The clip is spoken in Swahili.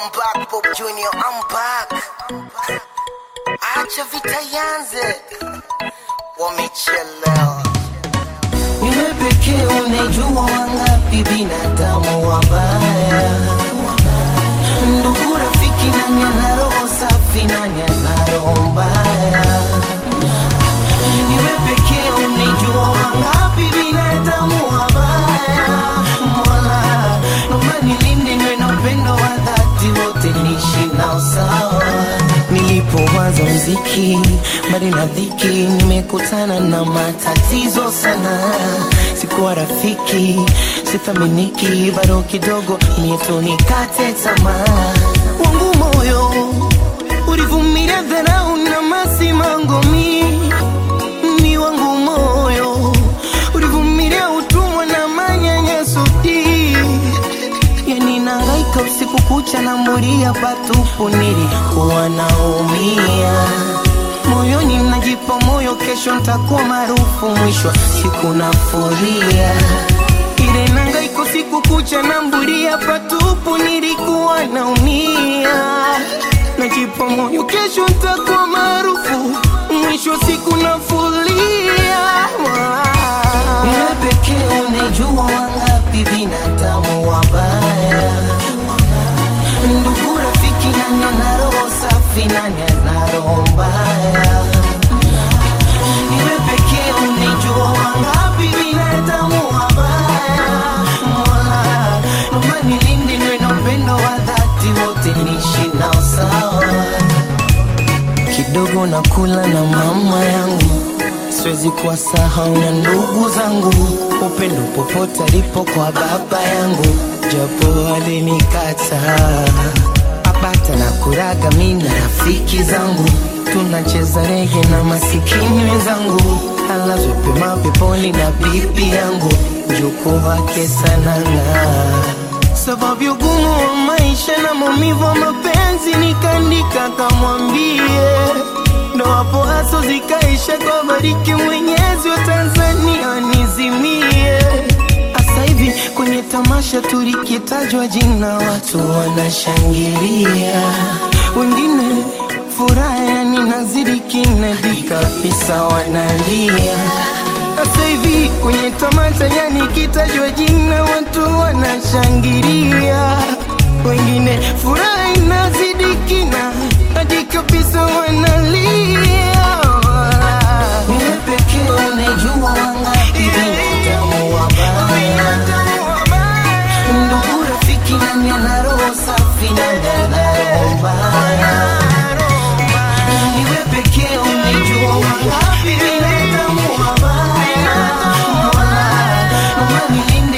I'm back, Bob Junior, I'm back. Acha vita yanze, wamechelewa. Wewe pekee unajua wangapi binadamu wabaya, ndugu, rafiki, nani ana roho safi, nani ana roho mbaya? Wewe pekee unajua wangapi binadamu wabaya, Mola, naomba nilinde niwe na upendo wa dhati, wote niishi nao sawa. Nilipoanza mziki mbali na dhiki, nimekutana na matatizo sana. Sikuwa rafiki, sithaminiki, bado kidogo nieto nikate tamaa. Wangu moyo ulivumilia dharau na masimango mi ni wangu moyo ulivumilia utumwa na manyanyaso hii yani nangaika usiku kucha na mulia patupu, nilikuwa naumia moyoni, najipa moyo, kesho ntakuwa maarufu, mwisho wa siku nafuria ile nangaika usiku kucha na mbulia patupu, nilikuwa naumia najipa moyo, kesho ntakuwa maarufu, mwisho wa siku nafuria wewe pekee unajua wangapi binadamu wabaya, ndugu, rafiki, nani ana roho safi, nani ana roho mbaya? Wewe pekee unajua wangapi binadamu wabaya. Mola, naomba nilinde niwe na upendo wa dhati, wote niishi nao sawa kidogo na kula na mama yangu, siwezi kuwasahau na ndugu zangu, upendo popote alipo kwa baba yangu, japo alinikataa abata na kuraga, mi na rafiki zangu tunacheza rege na masikini wenzangu, alazwe pema peponi na bibi yangu, mjukuu wake Sananga sababu ya ugumu wa maisha na maumivu wa mapenzi, nikaandika kamwambie, ndo hapo haso zikaisha kwa bariki Mwenyezi wa Tanzania nizimie. Asa hivi kwenye tamasha tulikitajwa jina, watu wanashangilia, wengine furaha yani nazidi kinadi kabisa, wanalia sasa hivi kwenye tamasha yani kitajwa jina watu wanashangilia, wengine furaha inazidi kina hadi kabisa wanalia. Wewe pekee unajua wangapi binadamu wabaya, ndugu, rafiki, nani ana roho safi, nani ana roho mbaya? Wewe pekee unajua wangapi binadamu wabaya. Mola, naomba nilinde